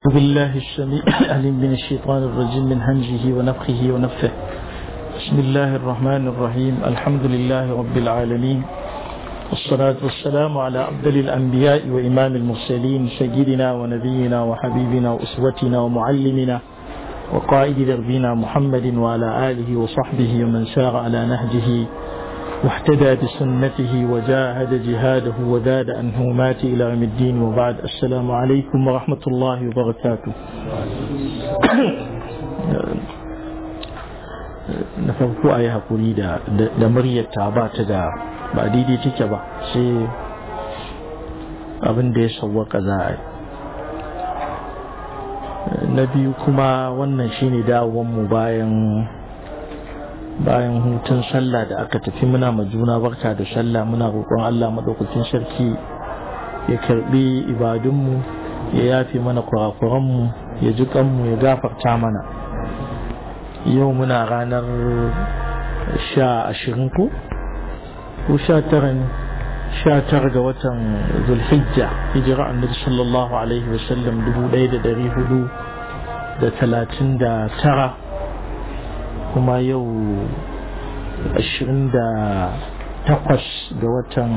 بالله السميع العليم من الشيطان الرجيم من همزه ونفخه ونفثه بسم الله الرحمن الرحيم الحمد لله رب العالمين والصلاة والسلام على أفضل الأنبياء وإمام المرسلين سيدنا ونبينا وحبيبنا وأسوتنا ومعلمنا وقائد دربنا محمد وعلى آله وصحبه ومن سار على نهجه واحتدى بسنته وجاهد جهاده وزاد عن همات إلى يوم الدين وبعد السلام عليكم ورحمة الله وبركاته na farko a yi haƙuri da muryarta ba ta da ba daidai take ba sai abin da ya sauwaka za a yi na biyu kuma wannan shine mu bayan bayan hutun sallah da aka tafi muna ma juna barka da sallah muna roƙon Allah maɗaukakin sarki ya karɓi ibadunmu ya yafe mana kurakuranmu ya ji kanmu ya gafarta mana yau muna ranar sha ashirin ko ko sha tara ne sha tara ga watan zulhijja hijira annabi sallallahu alaihi wasallam dubu ɗaya da ɗari hudu da talatin da tara kuma yau ashirin da takwas ga watan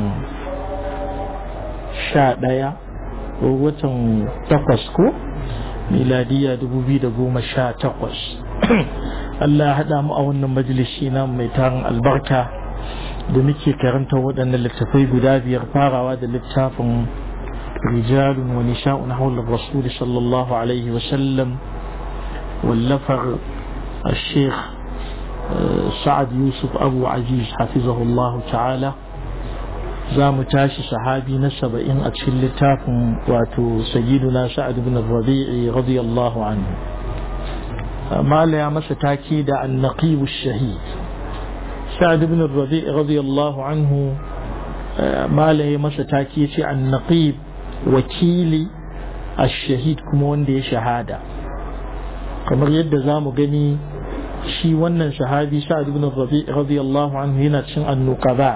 sha ɗaya ko watan takwas ko miladiya dubu biyu da goma sha takwas Allah ya haɗa mu a wannan majalisi na mai tarin albarka da muke karanta waɗannan littafai guda biyar farawa da littafin rijalun wa nisha'un hawla rasuli sallallahu alaihi wa sallam wallafar الشيخ سعد يوسف أبو عزيز حفظه الله تعالى زام تاشي صحابي نسب إن أتشل لتاكم واتو سيدنا سعد بن الربيع رضي الله عنه ما لا يمس تاكيد النقيب الشهيد سعد بن الربيع رضي الله عنه ما لا يمس تاكيد النقيب وكيلي الشهيد كمون دي شهادة kamar yadda za mu gani shi wannan sahabi sa'ad ibn rabi radiyallahu anhu yana cin annuqaba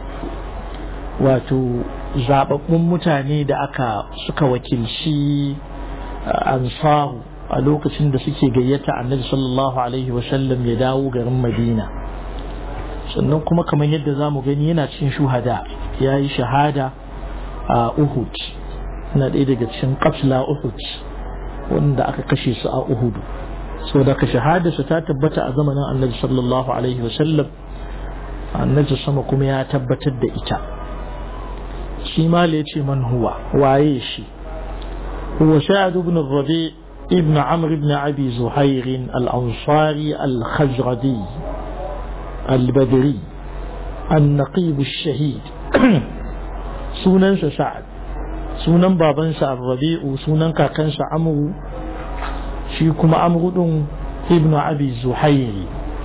wato zababbun mutane da aka suka wakilci ansaru a lokacin da suke gayyata annabi sallallahu alaihi wasallam ya dawo garin madina sannan kuma kamar yadda za mu gani yana cin shuhada ya yi shahada a uhud na ɗaya daga cikin katla uhud wanda aka kashe su a uhudu so da ka shahadarsa ta tabbata a zamanin annabi sallallahu alaihi wasallam annabi sama kuma ya tabbatar da ita shi ma ya ce man huwa waye shi huwa sa'ad ibn rabi ibn amr ibn abi zuhair al-ansari al-khazradi al-badri النقيب الشهيد sunansa sa'ad sunan babansa rabi'u sunan kakansa amru shi kuma amru din ibnu abi zuhairi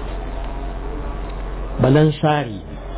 balansari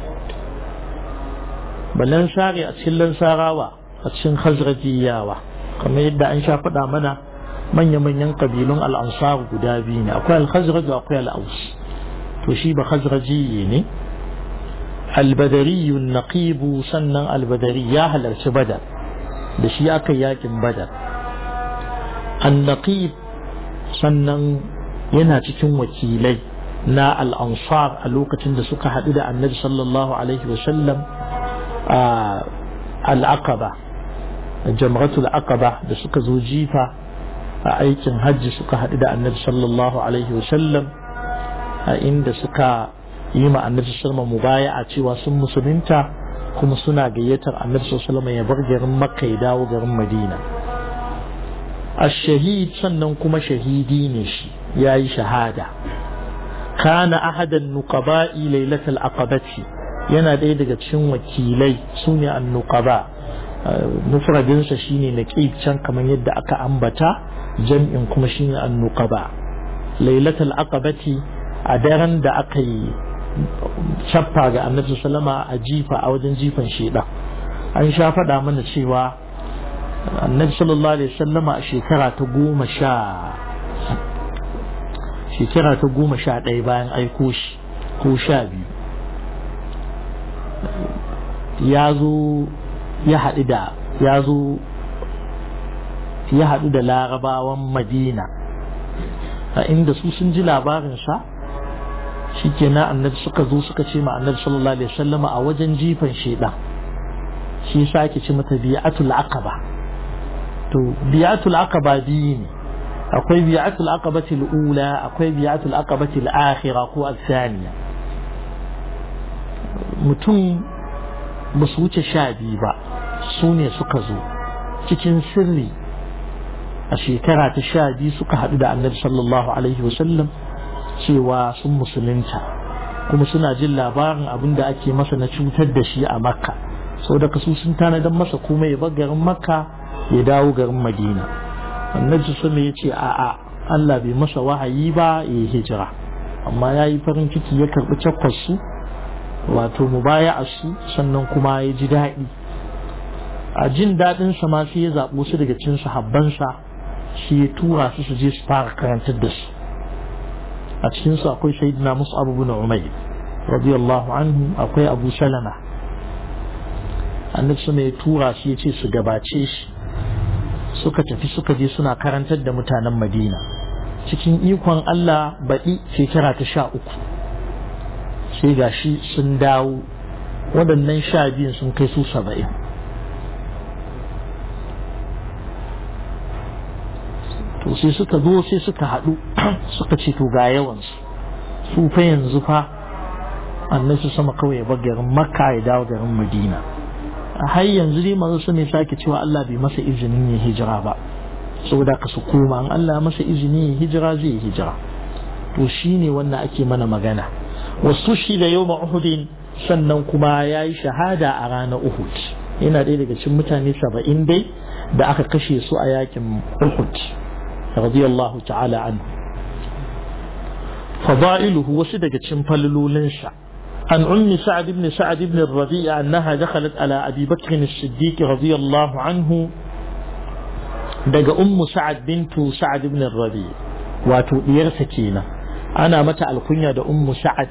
balansari a cikin lansarawa a cikin khazrajiyawa kamar yadda an sha faɗa mana manya-manyan kabilun al'ansar guda biyu ne akwai al-khazraj akwai al-aus to shi ba khazrajiye ne al-badari naqibu sannan al-badari ya halarci badar da shi aka yakin badar annaqib sannan yana cikin wakilai na al'ansar a lokacin da suka haɗu da annabi sallallahu alaihi wasallam a al'aqaba jamratul aqaba da suka zo jifa a aikin hajji suka haɗu da annabi sallallahu alaihi wasallam a inda suka yi ma annabi sallallahu mubaya a cewa sun musulunta kuma suna gayyatar annabi sallallahu ya bar garin makka ya dawo garin madina ash-shahid sannan kuma shahidi ne shi yayi shahada kana ahadan nuqaba'i lailatul aqabati yana ɗaya daga cikin wakilai sune an-nuqaba mufradin sa shine naqib can kamar yadda aka ambata jam'in kuma shine an-nuqaba lailatul aqabati a daren da aka yi cappa ga annabi sallama a jifa a wajen jifan sheda an sha faɗa mana cewa annabi sallallahu alaihi sallama a shekara ta goma sha shekara ta goma sha ɗaya bayan aiko shi ko sha biyu ya zo ya haɗu da ya zo ya haɗu da larabawan madina a inda su sun ji labarinsa shi ke na annabi suka zo suka ce ma annabi sallallahu alaihi wasallam a wajen jifan shaidan shi sa ake ce mata bi'atul aqaba to bi'atul aqaba biyu ne akwai bi'atul aqabati ula akwai bi'atul aqabati al-akhira ko al-thaniya mutum ba su wuce sha biyu ba su ne suka zo cikin sirri a shekara ta sha biyu suka haɗu da annabi sallallahu alaihi wasallam cewa sun musulunta kuma suna jin labarin abin da ake masa na cutar da shi a makka sau da kasu sun tanadar masa kuma ya bar garin makka ya dawo garin madina annabi sama ya ce a'a Allah bai masa wahayi ba ya yi hijira amma ya yi farin ciki ya karɓi su wato mubaya su sannan kuma ya ji daɗi a jin daɗin sa ma sai ya zaɓo su daga cin sahabbansa shi ya tura su su je su fara karantar da su a cikin su akwai sayyidina mus'ab ibn umayr radiyallahu anhu akwai abu salama annabi sama ya tura shi ya ce su gabace shi suka tafi suka je suna karantar da mutanen madina cikin ikon Allah baɗi shekara ta sha uku sai ga shi sun dawo waɗannan sha biyun sun kai su saba'in to sai suka zo sai suka haɗu suka ce to ga yawansu su fa yanzu fa annabi sama kawai ya bar garin makka ya dawo garin madina har yanzu dai manzo sun sake cewa Allah bai masa izinin ya hijira ba saboda ka su koma an Allah masa izini ya hijira zai yi hijira to shine wannan ake mana magana wasu shi da yau uhudin sannan kuma ya yi shahada a ranar uhud yana ɗaya daga cikin mutane saba'in dai da aka kashe su a yakin uhud radiyallahu ta'ala anhu fada'iluhu wasu daga cikin falalolinsa عن أم سعد بن سعد بن الربيع أنها دخلت على أبي بكر الصديق رضي الله عنه دق أم سعد بنت سعد بن الربيع واتو سكينة أنا متى الكنية دا أم سعد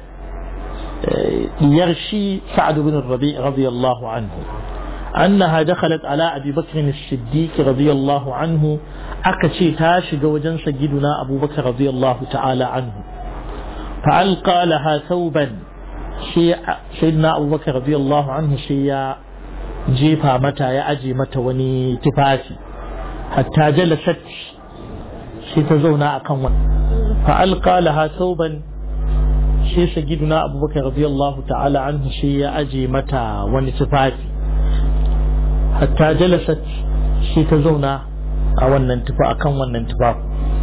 يرشي سعد بن الربيع رضي الله عنه أنها دخلت على أبي بكر الصديق رضي الله عنه أكشي تاشي وجن سيدنا أبو بكر رضي الله تعالى عنه فألقى لها ثوبا سيدنا أبو بكر رضي الله عنه شيء جيفا متى يأجي متى وني تفاسي حتى جلست سيتزونا أكون فألقى لها ثوبا shi sagiduna abubakar radiyallahu ta'ala anhu shi ya aje mata wani tufafi hatta jalasat shi ta zauna a wannan tufa akan wannan tufafi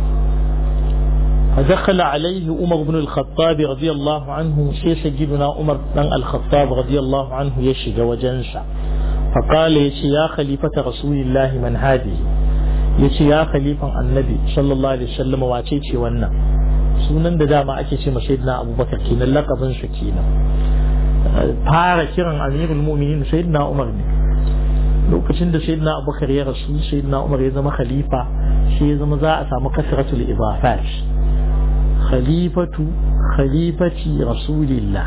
فدخل عليه عمر بن الخطاب رضي الله عنه شي سيدنا عمر بن الخطاب رضي الله عنه يشج وجنسا فقال يشي يا خليفة رسول الله من هذه يشي يا خليفة النبي صلى الله عليه وسلم واتيتي wannan sunan da dama ake ce sayyidina abubakar kenan lakabin sa kenan fara kiran amirul mu'minin sayyidina umar ne lokacin da sayyidina abubakar ya rasu sayyidina umar ya zama khalifa shi ya zama za a samu kasratul idafat khalifatu khalifati rasulillah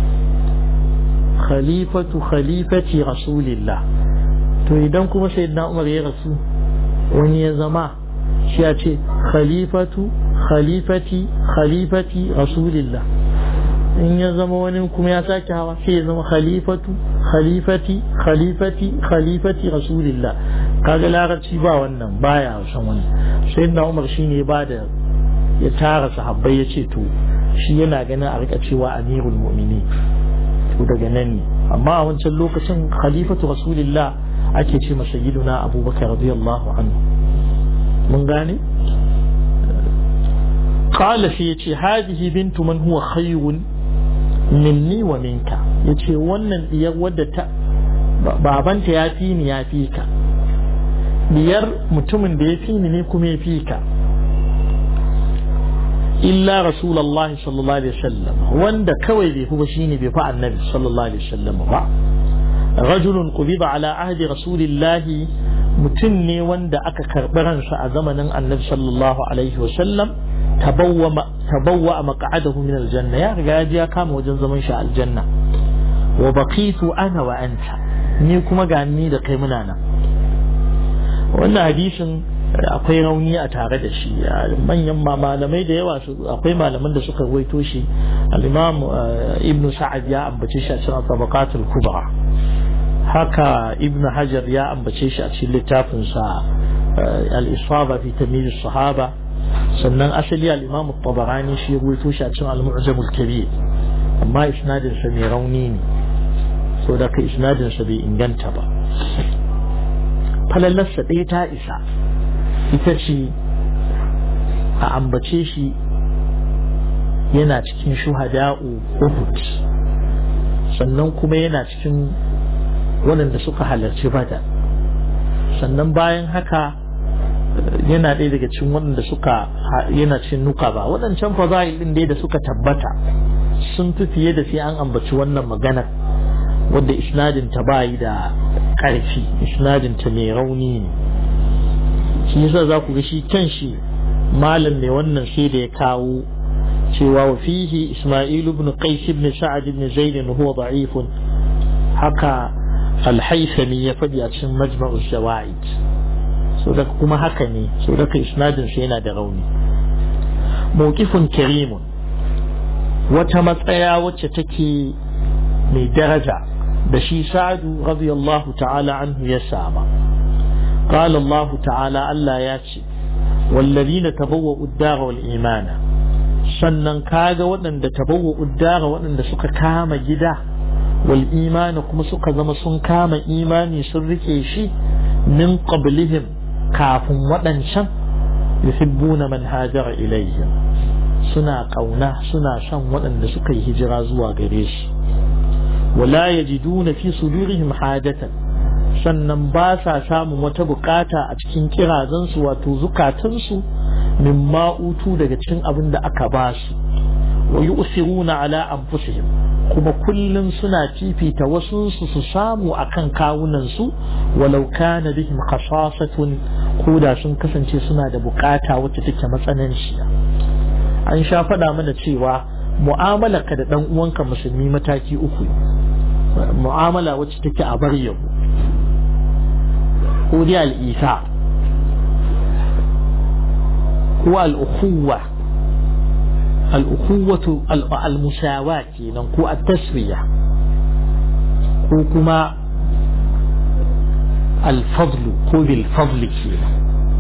khalifatu khalifati rasulillah to idan kuma sayyidina umar ya rasu wani ya zama shi ya ce khalifatu khalifati khalifati rasulillah in ya zama wani kuma ya sake hawa sai ya zama khalifatu khalifati khalifati khalifati rasulillah kaga larabci ba wannan baya san wannan sai na umar shine ba da ya tara sahabbai ya ce to shi yana ganin a rika cewa amirul mu'mini to daga nan ne amma a wancan lokacin khalifatu rasulillah ake ce masa sayyiduna abubakar radiyallahu anhu mun gane قال في يتي هذه بنت من هو خير مني ومنك يتي wannan diyar wadda ta babanta ya fi ni ya fi ka diyar mutumin da ya fi ni ne kuma ya fi ka illa rasulullahi sallallahu alaihi wasallam wanda kawai bai fi ba shine bai fi annabi sallallahu alaihi wasallam ba rajulun qubida ala ahdi rasulillahi mutum ne wanda aka karɓi ransa a zamanin annabi sallallahu alaihi wasallam tabawwa maq'adahu min aljanna ya riga ya kama wajen zaman shi aljanna wa baqitu ana wa anta ni kuma ga ni da kai muna nan wannan hadisin akwai rauni a tare da shi manyan malamai da yawa akwai malaman da suka waito shi al-imam ibn sa'ad ya ambace shi a cikin tabaqatul kubra haka ibn hajar ya ambace shi a cikin littafin sa al-isaba fi tamyiz sahaba sannan asali al-imam at-tabarani shi ya waito shi a cikin al-mu'jam al-kabir amma isnadin sa mai rauni ne so da ka isnadin sa bai inganta ba falallarsa ɗaya ta isa ita ce a ambace shi yana cikin shuhada'u Uhud sannan kuma yana cikin waɗanda suka halarci bada sannan bayan haka yana ɗaya daga cikin waɗanda suka yana cikin nuka ba waɗancan faza'il ɗin dai da suka tabbata sun fi fiye da sai an ambaci wannan maganar wadda isnadin ta bayi da ƙarfi isnadin ta mai rauni ne shi yasa za ku ga shi kan shi malam mai wannan sai da ya kawo cewa wa fihi Isma'il ibn Qais ibn Sa'ad ibn Zaid huwa da'if haka al-Haythami ya faɗi a cikin Majma'u Zawaid so da kuma haka ne so da ka isnadin sa yana da rauni mawqifun karimun wata matsaya wacce take mai daraja da shi Sa'adu radiyallahu ta'ala anhu ya sama قال الله تعالى ألا ياتي والذين تبوأوا الدار والإيمان sannan kaga waɗanda tabawa uddara waɗanda suka kama gida wal imani kuma suka zama sun kama imani sun rike shi min qablihim kafin waɗancan yuhibbuna man hajara ilayhim suna ƙauna suna son waɗanda suka yi hijira zuwa gare shi wala yajiduna fi sudurihim hajatan sannan ba sa samun wata bukata a cikin kirazansu wato zukatansu min ma'utu daga cikin abin da aka ba su wa yu'siruna ala anfusihim kuma kullum suna fifita wasu su su samu akan kawunan su walau kana bihim khasasatun koda sun kasance suna da bukata wacce take matsananciya an sha faɗa mana cewa mu'amala ka da dan uwanka musulmi mataki uku mu'amala wacce take a bar yabo ko dai al'isa ko al'ukuwa al'ukuwatu al'musawa kenan ko at-taswiya ko kuma al-fadlu ko bil fadli kenan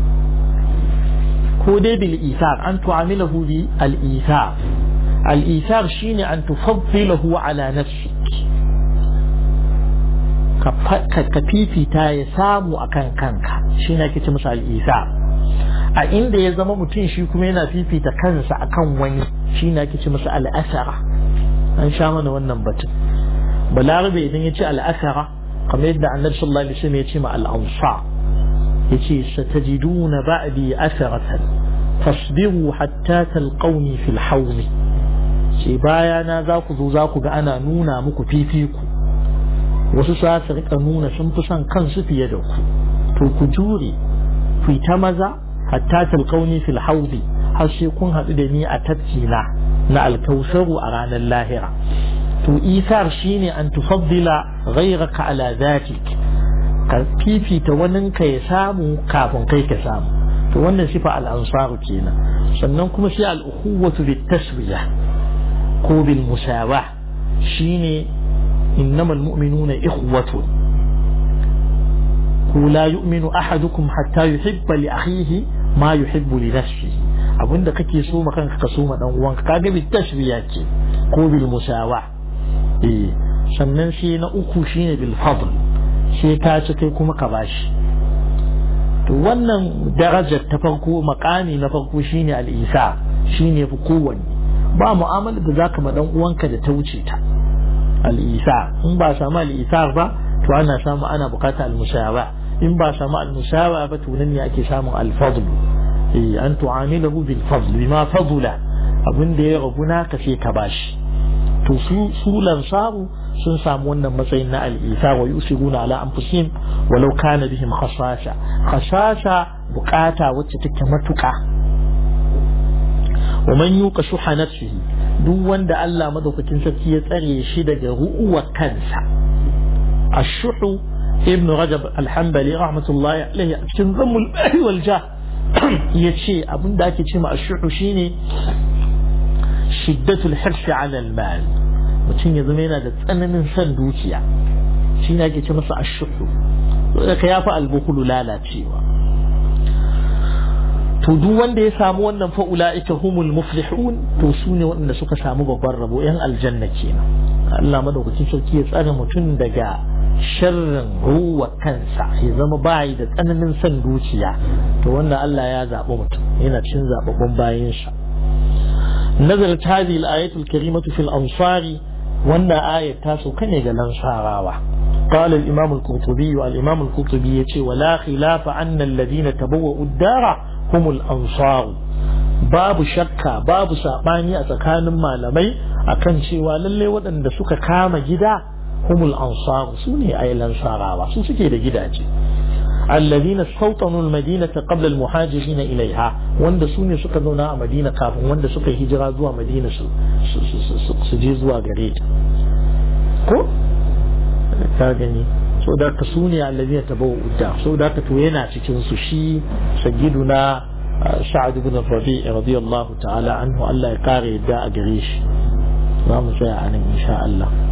ko dai bil isar an tu'amilahu bi al-isar al-isar shine an tufaddilahu ala nafsik ka fifita ya samu akan kanka shi ne ake ce masa al'isa a inda ya zama mutum shi kuma yana fifita kansa akan wani shi ne ake ce masa al'asara an sha mana wannan batun balarabe idan ya ce al'asara kamar yadda annabi sallallahu alaihi wasallam ya ce ma al'ansa ya ce satajiduna ba'di asaratan fasbiru hatta talqawni fil hawmi ce bayana za ku zo za ku ga ana nuna muku fifiku wasu sa su rika nuna sun fi son kansu fiye da ku to ku jure ku ta maza hatta talqauni fil haudi har sai kun haɗu da ni a tafkina na alkausaru a ranar lahira to isar shine an tufaddila ghayraka ala zatik ka fifita waninka ya samu kafin kai ka samu to wannan sifa al-ansaru kenan sannan kuma sai al-ukhuwatu bit taswiya ko bil musawa shine إنما المؤمنون إخوة لا يؤمن أحدكم حتى يحب لأخيه ما يحب لنفسه abin da kake so ma kanka ka so ma dan uwanka kaga bi tashbiya ce ko bil musawa eh sannan shi na uku shine bil fadl sai ka ci kai kuma ka bashi to wannan darajar ta farko makami na farko shine al isa shine fi kowanne ba mu'amala da zaka ma dan uwanka da ta wuce ta al'isa in ba samu al'isa ba to ana samu ana bukata al-musawa in ba samu al-musawa ba to nan ne ake samun al-fadl eh an tu'amilahu bil fadl bima fadula abin da ya rabu naka sai ka bashi to su su lansaru sun samu wannan matsayin na al-isa wa yusiruna ala anfusihim walau kana bihim khasasha khasasha bukata wacce take matuka wa man yuqa shuha nafsihi duk wanda Allah madaukakin sarki ya tsare shi daga ru'uwar kansa ashuhu ibn rajab alhambali rahmatullahi alaihi a cikin zammul bahi wal jah ya ce abin da ake ce ma ashuhu shine shiddatul hirsi ala al-mal mutum ya zama yana da tsananin son dukiya shi ne ake ce masa ashuhu saboda ka yafi albukulu lalacewa to duk wanda ya samu wannan fa ulaika humul muflihun to su ne waɗanda suka samu babban rabo yan aljanna kenan Allah madaukakin sarki ya tsare mutum daga sharrin ruwa kansa ya zama bayi da tsananin son dukiya to wannan Allah ya zaɓi mutum yana cin zaɓaɓɓun bayansa نزلت هذه الآية الكريمة في الأنصار وأن آية تاسو كان يجلن شعراوة قال الإمام القرطبي الإمام القرطبي يتي ولا خلاف أن الذين تبوأوا الدار هم الأنصار babu shakka babu saɓani a tsakanin malamai akan cewa lalle waɗanda suka kama gida humul ansaru su ne a lansarawa su suke da gidaje الذين استوطنوا المدينة قبل المهاجرين إليها وند سوني سكا زونا مدينة كافن وند سكا هجرة زوا مدينة سجي زوا غريت ko ka gani so da ka su ne allazi ta bawa udda so da ka to yana cikin su shi sayyiduna sa'ad ibn rabi radiyallahu ta'ala anhu Allah ya kare yadda a gare shi za mu tsaya a nan insha Allah